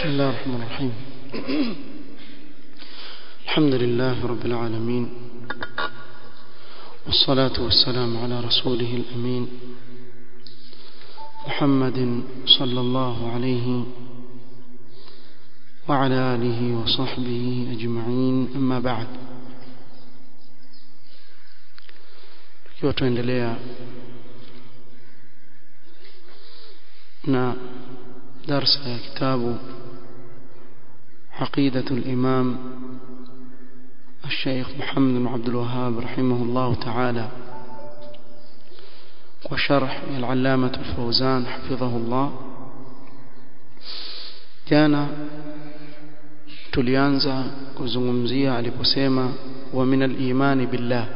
بسم الله الرحمن الرحيم الحمد لله رب العالمين والصلاة والسلام على رسوله الأمين محمد صلى الله عليه وعلى آله وصحبه أجمعين أما بعد tukiwa tuendelea na darsa ya kitabu عقيدة الإمام الشيخ محمد بن عبد الوهاب رحمه الله تعالى وشرح العلامة الفوزان حفظه الله كان tulianza kuzungumzia aliposema wa min al-imani billah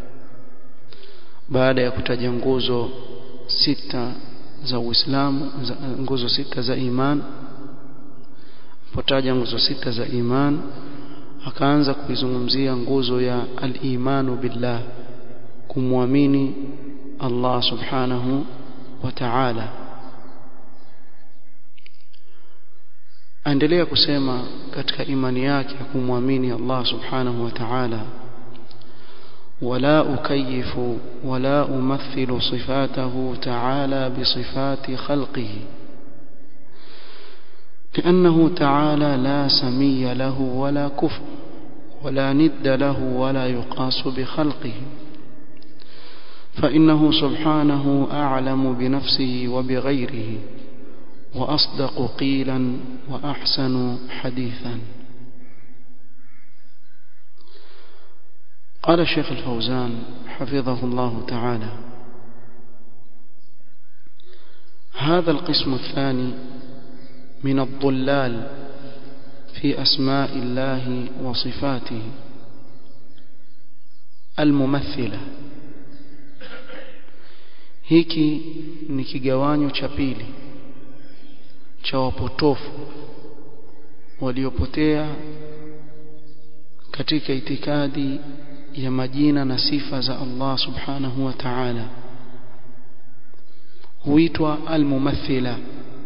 baada ya kutaja nguzo sita za Uislamu nguzo sita za iman potaja nguzo sita za iman akaanza kuizungumzia nguzo ya al-imanu billah kumwamini Allah subhanahu wa ta'ala aendelea kusema katika imani yake ya kumwamini Allah subhanahu wa ta'ala ولا أكيف ولا أمثل صفاته تعالى بصفات خلقه لأنه تعالى لا سمي له ولا كفر ولا ند له ولا يقاس بخلقه فإنه سبحانه أعلم بنفسه وبغيره وأصدق قيلا وأحسن حديثا قال الشيخ الفوزان حفظه الله تعالى هذا القسم الثاني من الضلال في أسماء الله وصفاته الممثلة hiki ni kigawanyo cha pili cha wapotofu waliopotea katika itikadi ya majina na sifa za Allah subhanahu wa ta'ala huitwa al-mumathila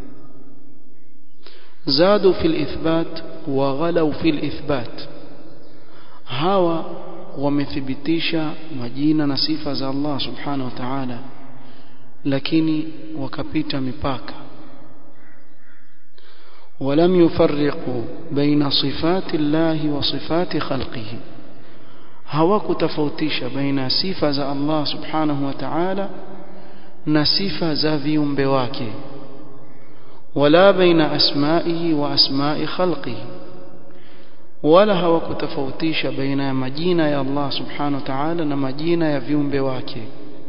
زادوا في الإثبات وغلوا في الإثبات هوا wamethibitisha majina na sifa za Allah subhanahu wa ta'ala lakini wakapita mipaka ولم يفرقوا بين صفات الله وصفات خلقه hawakutofautisha baina sifa za Allah subhanahu wa ta'ala na sifa za viumbe wake ولا بين أسمائه وأسماء خلقه ولا hawakutofautisha baina ya majina ya Allah subhanahu wa ta'ala na majina ya viumbe wake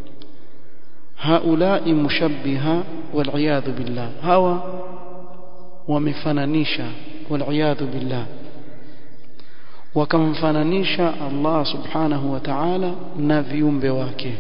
haulai mushabbiha wal billah hawa wamefananisha wal billah wakamfananisha Allah subhanahu wa ta'ala na viumbe wake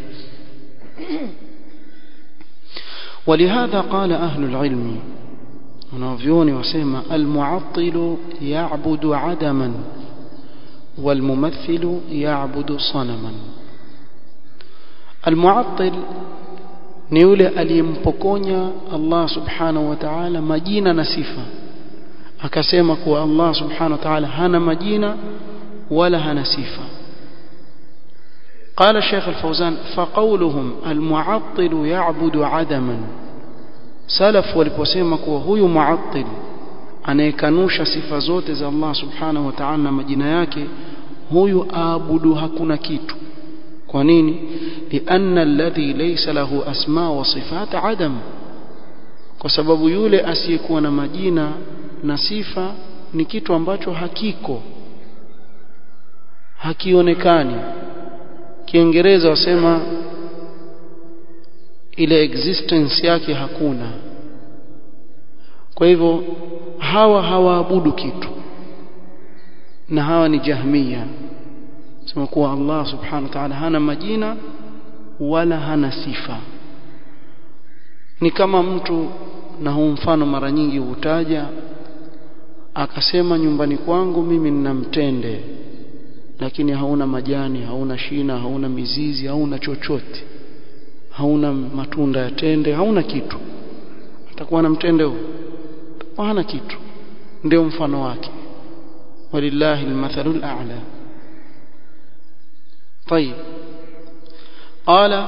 ولهذا قال أهل العلم wanavyoni wasema almu'attilu ya'budu 'adaman walmumathilu ya'budu sanaman almu'attil ni yule aliyempokonya Allah subhanahu wa ta'ala majina na sifa akasema kuwa Allah subhanahu wa ta'ala hana majina wala hana sifa قال الشيخ الفوزان فقولهم المعطل يعبد عدما salaf waliposema kuwa huyu muattil anayekanusha sifa zote za Allah subhanahu wa ta'ala na majina yake huyu aabudu hakuna kitu kwa nini lianna alladhi laysa lahu asma wa sifat adam kwa sababu yule asiyekuwa na majina na sifa ni kitu ambacho hakiko hakionekani kiingereza wasema ile existence yake hakuna kwa hivyo hawa hawaabudu kitu na hawa ni jahmiya sema kuwa Allah subhanahu wa ta'ala hana majina wala hana sifa ni kama mtu na huu mfano mara nyingi hutaja akasema nyumbani kwangu mimi nina mtende lakini hauna majani hauna shina hauna mizizi hauna chochote hauna matunda ya tende hauna kitu atakuwa na mtende huo hana kitu ndio mfano wake walillahi almathalu al'a طيب قال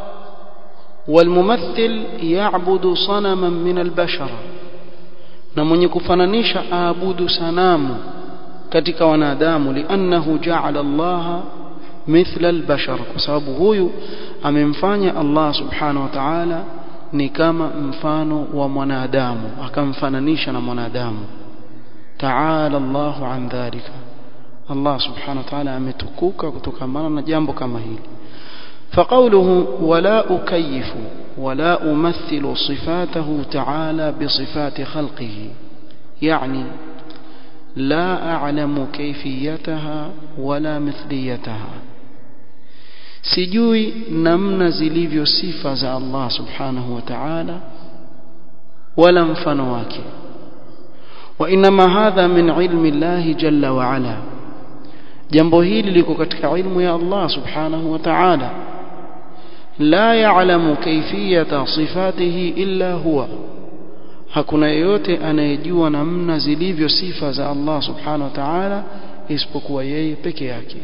والممثل يعبد صنما من البشر na mwenye kufananisha aabudu sanamu katika wanadamu liannahu ja'ala Allah mithla albashar kwa sababu huyu amemfanya Allah subhanahu wa ta'ala ni kama mfano wa mwanadamu akamfananisha na mwanadamu ta'ala Allahu an dhalika Allah subhanahu wa ta'ala ametukuka kutokana na jambo kama hili فقوله ولا أكيف ولا أمثل صفاته تعالى بصفات خلقه يعني لا أعلم كيفيتها ولا مثليتها sijui namna zilivyo sifa za Allah subhanahu wa ta'ala wala mfano wake wa inma hadha min ilmi Allah jalla wa ala jambo hili liko katika ilmu ya Allah subhanahu wa ta'ala la ya'lamu kayfiyata sifatihi illa huwa hakuna yeyote anayejua namna zilivyo sifa za Allah subhanahu wa ta'ala isipokuwa yeye peke yake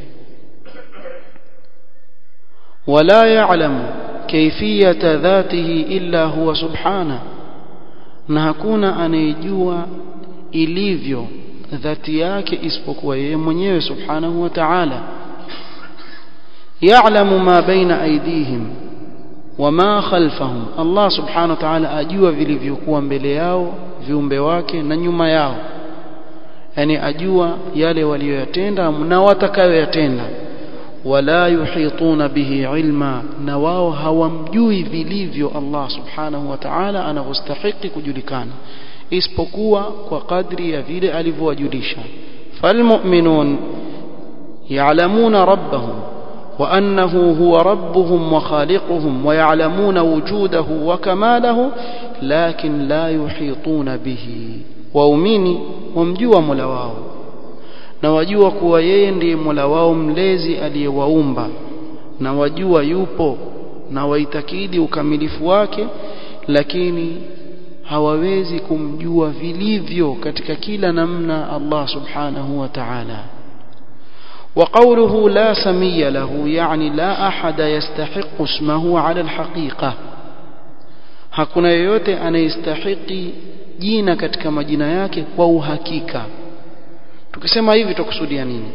ولا يعلم كيفية ذاته إلا هو سبحانه na hakuna anayejua ilivyo dhati yake isipokuwa yeye mwenyewe subhanahu wa ta'ala ya'lamu ma baina aydihim wama khalfahum Allah subhanahu wa ta'ala ajua vilivyokuwa mbele yao viumbe wake na nyuma yao yani ajua yale waliyoyatenda na watakayoyatenda wala yuhituna bihi ilma na wao hawamjui vilivyo Allah subhanahu wa ta'ala anavyostahili kujulikana isipokuwa kwa kadri ya vile alivyowajulisha falmu'minun ya'lamuna rabbahum wa annahu huwa rabbuhum wa khaliquhum wa ya'lamuna wujudahu wa kamalahu lakin la yuhituna bihi waumini wamjua Mola wao na wajua kuwa yeye ndiye Mola wao mlezi aliyewaumba na wajua yupo na waitakidi ukamilifu wake lakini hawawezi kumjua vilivyo katika kila namna Allah subhanahu wa ta'ala وقوله لا سمي له يعني لا أحد يستحق اسمه على الحقيقة hakuna yeyote anayestahiki jina katika majina yake kwa uhakika tukisema hivi tukusudia nini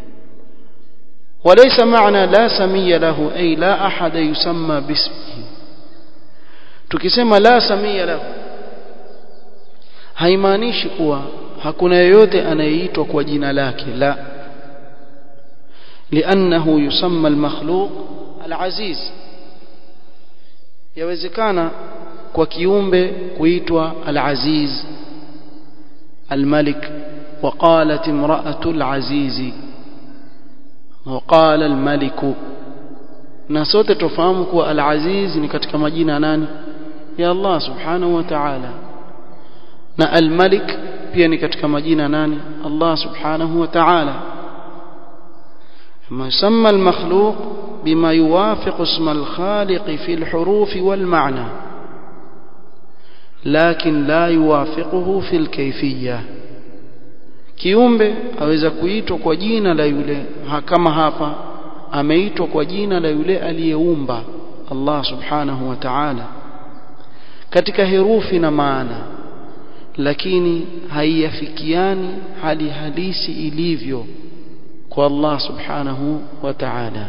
وليس معنى لا سمي له أي لا أحد يسمى باسمه tukisema la samia lahu haimaanishi kuwa hakuna yeyote anayeitwa kwa jina lake la لأنه يسمى المخلوق العزيز yawezekana kwa kiumbe kuitwa al-aziz al-malik وقالت امرأة العزيز وقال الملك na sote tufahamu kuwa al-aziz ni katika majina nani ya Allah subhanahu wa ta'ala na al-malik pia ni katika majina nani Allah subhanahu wa ta'ala ما يسمى المخلوق بما يوافق اسم الخالق في الحروف والمعنى لكن لا يوافقه في الكيفيه kiumbe aweza kuitwa kwa jina la yule kama hapa ameitwa kwa jina la yule aliyeumba Allah subhanahu wa ta'ala katika herufi na maana lakini haiyafikiani hali halisi ilivyo kwa Allah subhanahu wa ta'ala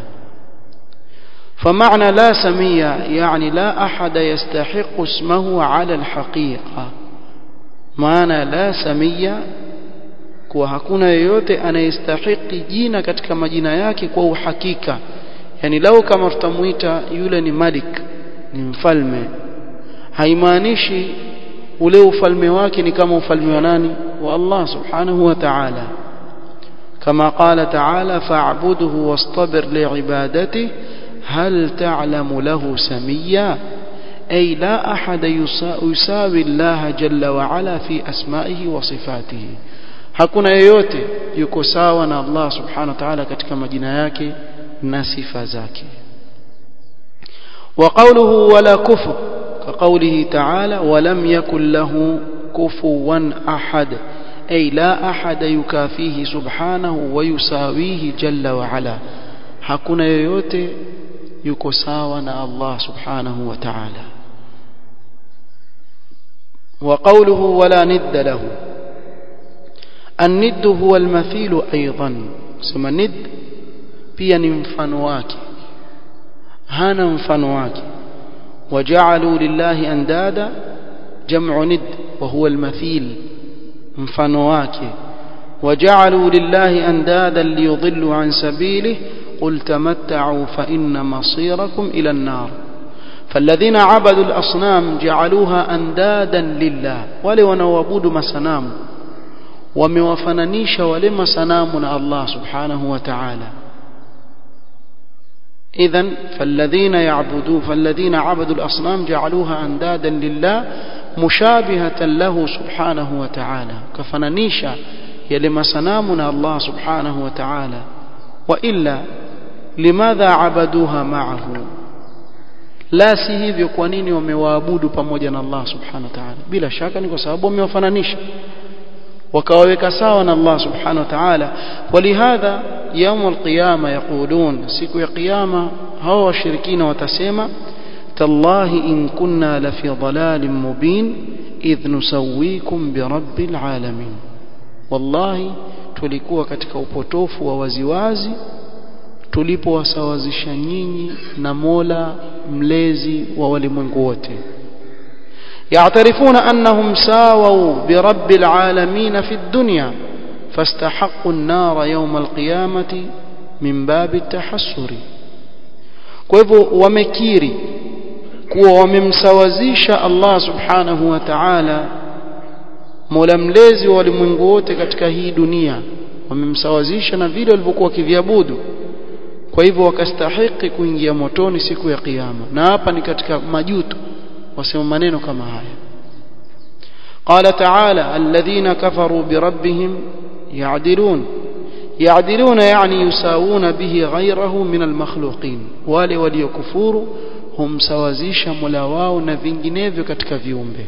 فمعنى لا سمية يعني لا أحد يستحق اسمه على الحقيقة معنى لا سمية kuwa hakuna yeyote anayestahiki jina katika majina yake kwa uhakika yani lau kama tutamuita yule ni malik ni mfalme haimaanishi ule ufalme wake ni kama ufalme wa nani wa Allah subhanahu wa ta'ala كما قال تعالى فاعبده واصطبر لعبادته هل تعلم له سميا أي لا أحد يساوي الله جل وعلا في أسمائه وصفاته hakuna yeyote yuko sawa na Allah subhanahu wa ta'ala katika majina yake na sifa zake wa qawluhu wala kufur ka qawlihi ta'ala wa lam yakul lahu kufuwan ahad أي لا أحد يكافيه سبحانه ويساويه جل وعلا hakuna yoyote yuko sawa na Allah subhanahu wa ta'ala وقوله ولا ند له الند هو المثيل أيضا سما ند pia ni mfano wake hana mfano wake وجعلوا لله اندادا جمع ند وهو المثيل mfano wake وجعلوا لله اندادا ليضلوا عن سبيله قل تمتعوا فإن مصيركم إلى النار فالذين عبدوا الأصنام جعلوها أندادا لله ولو نوابود مسنام وموفننيش ولما سنامنا الله سبحانه وتعالى إذا فالذين يعبدون فالذين عبدوا الأصنام جعلوها أندادا لله مشابهة له سبحانه وتعالى كفننيشا يلما سنامنا الله سبحانه وتعالى وإلا لماذا عبدوها معه la si hivyo kwa nini wamewaabudu pamoja na Allah subhanahu wa ta'ala bila shaka ni kwa sababu wamewafananisha wakawaweka sawa na Allah subhanahu wa ta'ala walihadha يوم القيامة يقولون siku ya kiyama hao washirikina watasema tallahi in kunna la fi dhalalin mubin idh nusawwikum bi rabbil alamin wallahi tulikuwa katika upotofu wa waziwazi tulipowasawazisha nyinyi na Mola mlezi wa walimwengu wote يعترفون أنهم ساووا برب العالمين في الدنيا فاستحقوا النار يوم القيامة من باب التحسر kwa hivyo wamekiri kuwa wamemsawazisha Allah subhanahu wa ta'ala mola mlezi wa walimwengu wote katika hii dunia wamemsawazisha na vile walivyokuwa wakiviabudu kwa hivyo wakastahiki kuingia motoni siku ya kiyama na hapa ni katika majuto wasema maneno kama haya قال تعالى الذين كفروا بربهم يعدلون يعدلون يعني يساوون به غيره من المخلوقين wale waliokufuru humsawazisha mola wao na vinginevyo katika viumbe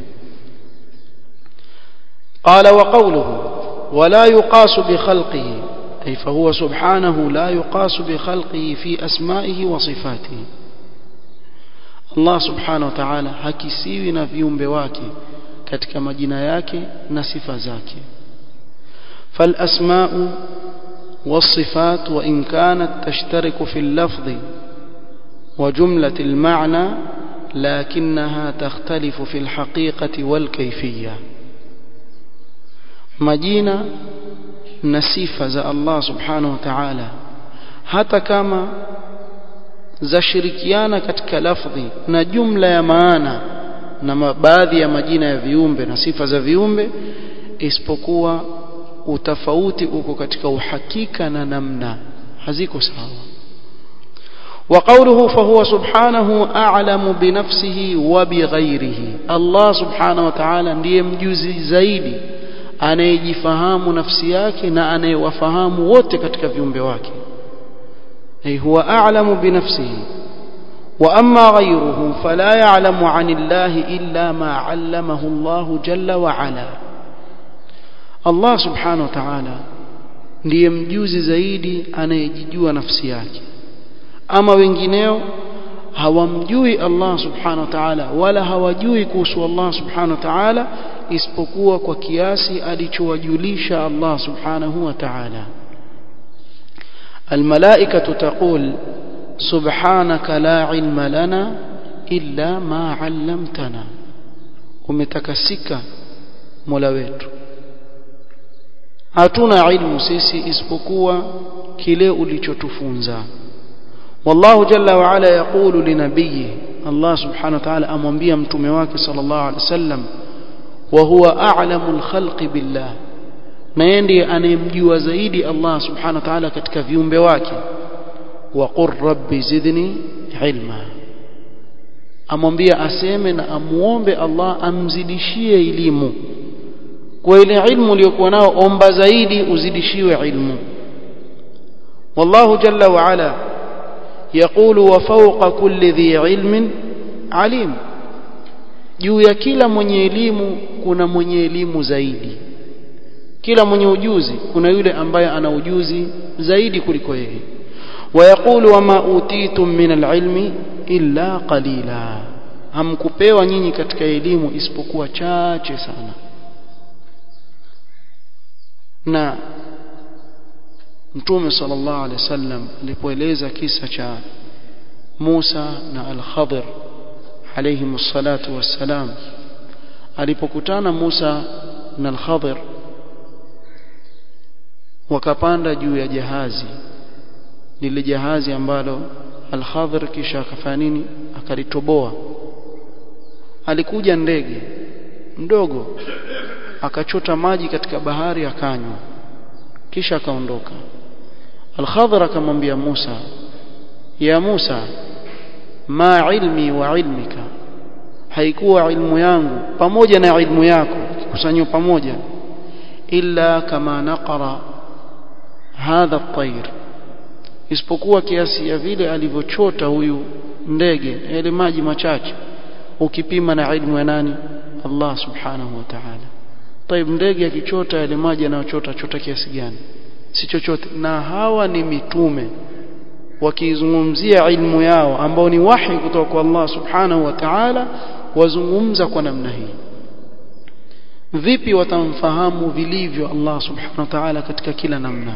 قال وقوله ولا يقاس بخلقه أي فهو سبحانه لا يقاس بخلقه في أسمائه وصفاته الله سبحانه وتعالى hakisiwi na viumbe wake katika majina yake na sifa zake فالأسماء والصفات وإن كانت تشترك في اللفظ وجملة المعنى لكنها تختلف في الحقيقة والكيفية majina na sifa za Allah subhanahu wa ta'ala hata kama zashirikiana katika lafdhi na jumla ya maana na baadhi ya majina ya viumbe na sifa za viumbe isipokuwa utafauti uko katika uhakika na namna haziko sawa وقوله فهو سبحانه أعلم بنفسه وبغيره الله سبحانه وتعالى ndiye mjuzi zaidi anayejifahamu nafsi yake na anayewafahamu wote katika viumbe wake ay huwa a'lamu bi nafsihi wa amma ghayruhu fala ya'lamu 'ani Allah illa ma 'allamahu Allah jalla wa 'ala Allah subhanahu wa ta'ala ndiye mjuzi zaidi anayejijua nafsi yake ama wengineo hawamjui Allah subhanahu wa ta'ala wala hawajui kuhusu Allah subhanahu wa ta'ala isipokuwa kwa kiasi alichowajulisha Allah subhanahu wa ta'ala الملائكة تقول سبحانك لا علم لنا إلا ما علمتنا umetakasika mola wetu hatuna ilmu sisi isipokuwa kile ulichotufunza wallahu jalla wa ala yaqulu linabiyyi Allah subhanahu wa ta'ala amwambia mtume wake sallallahu alaihi wasallam wa huwa a'lamul khalqi billah na yeye ndiye anayemjua zaidi Allah subhanahu wa ta'ala katika viumbe wake wa qur rabbi zidni ilma amwambia aseme na amuombe Allah amzidishie elimu kwa ile ilmu uliyokuwa nao omba zaidi uzidishiwe ilmu wallahu jalla wa ala يقول وفوق كل ذي علم عليم juu ya kila mwenye elimu kuna mwenye elimu zaidi kila mwenye ujuzi kuna yule ambaye ana ujuzi zaidi kuliko yeye wayaqulu wama utitum min alilmi illa qalila hamkupewa nyinyi katika elimu isipokuwa chache sana na mtume sallallahu alaihi wasallam alipoeleza kisa cha Musa na Al-Khadir alayhi salatu wassalam alipokutana Musa na Al-Khadir wakapanda juu ya jahazi lile jahazi ambalo Al-Khadir kisha akafanya nini akalitoboa alikuja ndege mdogo akachota maji katika bahari akanywa kisha akaondoka Al-Khadir akamwambia Musa ya Musa ma ilmi wa ilmika haikuwa ilmu yangu pamoja na ilmu yako kikusanywa pamoja illa kama naqara hadha at-tayr isipokuwa kiasi ya vile alivyochota huyu ndege yale maji machache ukipima na ilmu ya nani Allah subhanahu wa ta'ala طيب ndege akichota yale maji anayochota chota kiasi gani si chochote na hawa ni mitume wakizungumzia ilmu yao ambao ni wahi kutoka kwa Allah subhanahu wa ta'ala wazungumza kwa namna hii vipi watamfahamu vilivyo Allah subhanahu wa ta'ala katika kila namna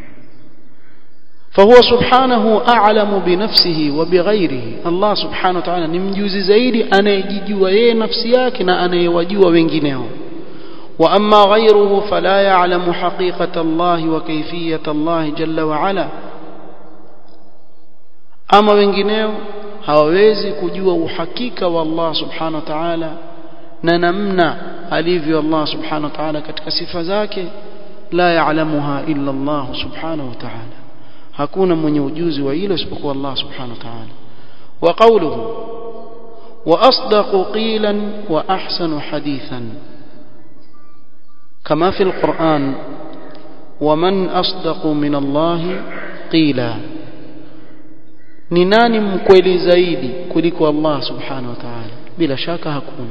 فهو سبحانه أعلم بنفسه وبغيره الله سبحانه وتعالى ni mjuzi zaidi anayejijua yeye nafsi yake na anayewajua wengineo وأما غيره فلا يعلم حقيقة الله وكيفية الله جل وعلا ama wengineo hawawezi kujua uhakika wa Allah subhanahu wa ta'ala na namna alivyo Allah subhanahu wa ta'ala katika sifa zake la ya'lamuha illa Allah subhanahu wa ta'ala hakuna mwenye ujuzi wa hilo isipokuwa Allah subhanahu wa ta'ala wa qawluhu wa asdaqu qilan wa ahsanu hadithan kama fi al-Qur'an ومن أصدق من الله قيلا ni nani mkweli zaidi kuliko Allah subhanahu wa ta'ala bila shaka hakuna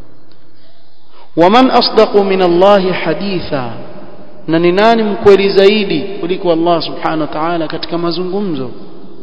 waman asdaqu min Allah haditha na ni nani mkweli zaidi kuliko Allah subhanahu wa ta'ala katika mazungumzo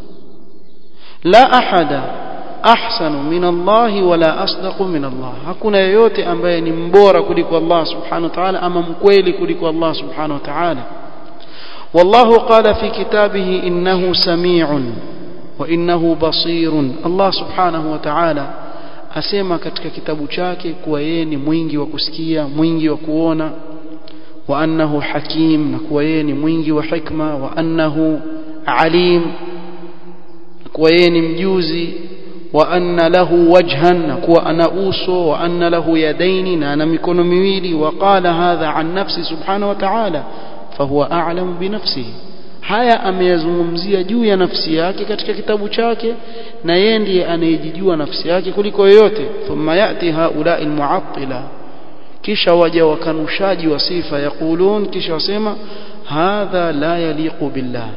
la ahada ahsanu min Allah wala asdaqu min Allah hakuna yeyote ambaye ni mbora kuliko Allah subhanahu wa ta'ala ama mkweli kuliko Allah subhanahu wa ta'ala والله قال في كتابه إنه سميع وإنه بصير الله سبحانه وتعالى asema katika kitabu chake kuwa yeye ni mwingi wa kusikia mwingi wa kuona wa annahu hakim na kuwa yeye ni mwingi wa hikma wa annahu alim na kuwa yeye ni mjuzi wa anna lahu wajhan na kuwa ana uso wa anna lahu yadaini na ana mikono miwili wa qala hadha an nafsi subhanahu wa ta'ala fahuwa a'lamu bi nafsihi haya ameyazungumzia juu ya nafsi yake katika kitabu chake na yeye ndiye anayejijua nafsi yake kuliko yoyote thumma yati haula almu'attila kisha waja wakanushaji wa sifa yaqulun kisha wasema hadha la yaliqu billah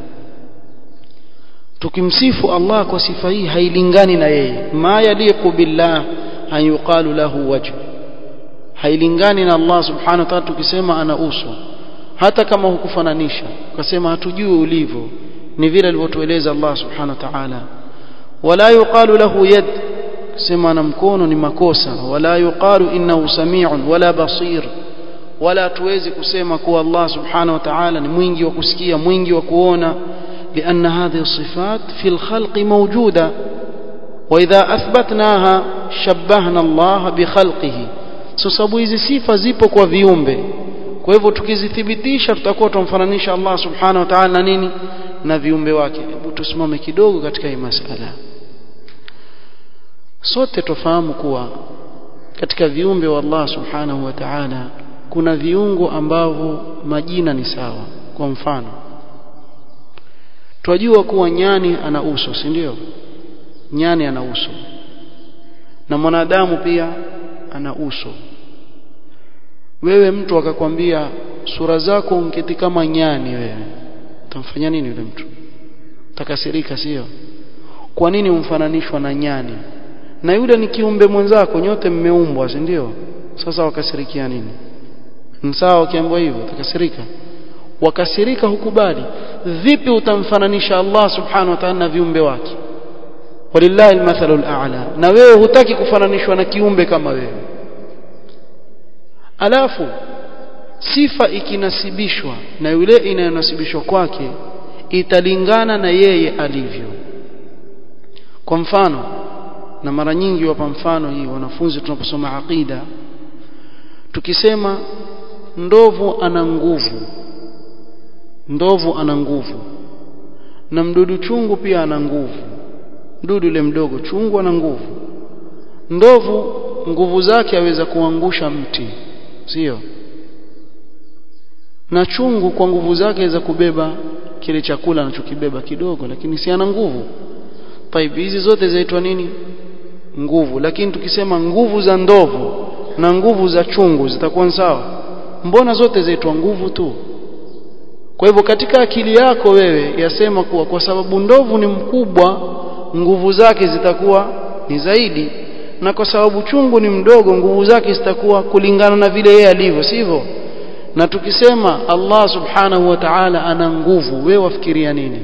tukimsifu Allah kwa sifa hii hailingani na yeye ma yaliqu billah an yuqalu lahu wajh hailingani na Allah subhanahu wa ta'ala tukisema ana uso hata kama hukufananisha ukasema hatujui ulivyo ni vile alivyotueleza Allah subhanahu wa ta'ala wala yuqalu lahu yad sema na mkono ni makosa wala yuqalu innahu sami'un wala basir wala tuwezi kusema kuwa Allah subhanahu wa ta'ala ni mwingi wa kusikia mwingi wa kuona لأن هذه الصفات في الخلق موجودة وإذا أثبتناها شبهنا الله بخلقه sababu hizi sifa zipo kwa viumbe kwa hivyo tukizithibitisha tutakuwa tumfananisha Allah subhanahu wa ta'ala na nini na viumbe wake hebu tusimame kidogo katika hii masala sote tufahamu kuwa katika viumbe wa Allah subhanahu wa ta'ala kuna viungo ambavyo majina ni sawa kwa mfano twajua kuwa nyani ana uso si ndio nyani ana uso na mwanadamu pia ana uso wewe mtu akakwambia sura zako unketi kama nyani wewe utamfanya nini yule mtu utakasirika sio kwa nini umfananishwa na nyani na yule ni kiumbe mwenzako nyote mmeumbwa si ndio sasa wakasirikia nini sawa ukiambiwa hivyo utakasirika wakasirika hukubali vipi utamfananisha Allah subhanahu wa ta'ala na viumbe wake walillahi almathalu al'a na wewe hutaki kufananishwa na kiumbe kama wewe alafu sifa ikinasibishwa na yule inayonasibishwa kwake italingana na yeye alivyo kwa mfano na mara nyingi wapa mfano hii wanafunzi tunaposoma aqida tukisema ndovu ana nguvu ndovu ana nguvu na mdudu chungu pia ana nguvu mdudu yule mdogo chungu ana nguvu ndovu nguvu zake aweza kuangusha mti sio na chungu kwa nguvu zake aweza kubeba kile chakula anachokibeba kidogo lakini si ana nguvu Taib hizi zote zaitwa nini nguvu lakini tukisema nguvu za ndovu na nguvu za chungu zitakuwa sawa mbona zote zaitwa nguvu tu kwa hivyo katika akili yako wewe yasema kuwa kwa sababu ndovu ni mkubwa nguvu zake zitakuwa ni zaidi na kwa sababu chungu ni mdogo nguvu zake zitakuwa kulingana na vile yeye alivyo sivyo na tukisema Allah subhanahu wa ta'ala ana nguvu wewe wafikiria nini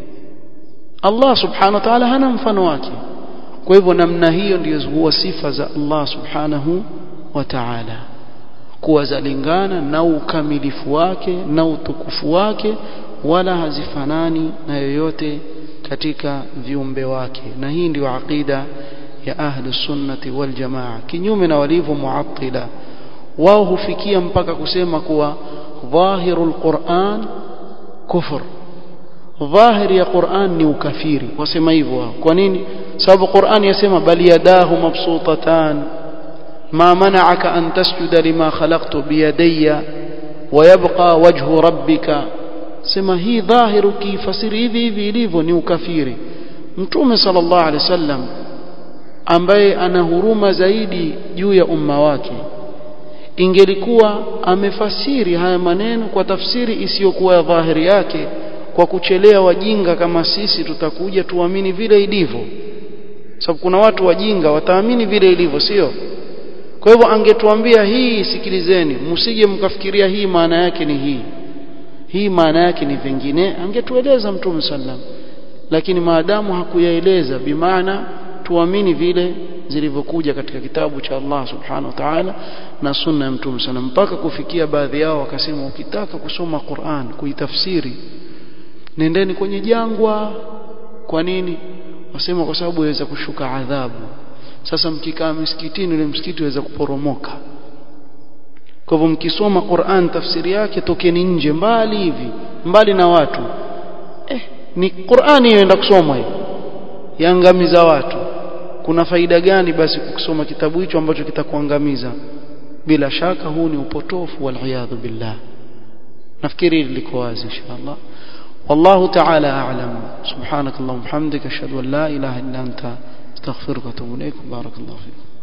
Allah subhanahu wa ta'ala hana mfano wake kwa hivyo namna hiyo ndiyo huwa sifa za Allah subhanahu wa ta'ala kuwa zalingana na ukamilifu wake na utukufu wake wala hazifanani na yoyote katika viumbe wake na hii ndiyo aqida ya ahli sunnati wal jamaa kinyume na walivyo muattila wao hufikia mpaka kusema kuwa dhahirul Qur'an kufur dhahiri ya Qur'an ni ukafiri wasema hivyo wao kwa nini sababu Qur'an yasema bali yadahu mabsutatan ما منعك أن تسجد لما خلقت بيدي ويبقى وجه ربك سما هي ظاهر كيفسر hivi hivi ilivyo ni ukafiri mtume sallallahu alaihi wasallam ambaye ana huruma zaidi juu ya umma wake ingelikuwa amefasiri haya maneno kwa tafsiri isiyokuwa ya dhahiri yake kwa kuchelea wajinga kama sisi tutakuja tuamini vile ilivyo sababu kuna watu wajinga wataamini vile ilivyo sio kwa hivyo angetuambia hii sikilizeni msije mkafikiria hii maana yake ni hii hii maana yake ni vingine angetueleza mtume sallam lakini maadamu hakuyaeleza bimaana tuamini vile zilivyokuja katika kitabu cha Allah subhanahu wa ta'ala na sunna ya mtume sana mpaka kufikia baadhi yao wakasema ukitaka kusoma Qur'an kuitafsiri nendeni kwenye jangwa kwa nini wasema kwa sababu yaweza kushuka adhabu sasa mkikaa msikitini ule msikiti waweza kuporomoka kwa hivyo mkisoma Qur'an tafsiri yake tokeni nje mbali hivi mbali na watu eh ni Qur'ani inaenda kusomwa hiyo yaangamiza watu kuna faida gani basi kusoma kitabu hicho ambacho kitakuangamiza bila shaka huu ni upotofu wal billah nafikiri liko wazi inshallah والله تعالى أعلم سبحانك اللهم وبحمدك أشهد أن لا إله إلا أنت استغفرك واتوب إليك بارك الله فيكم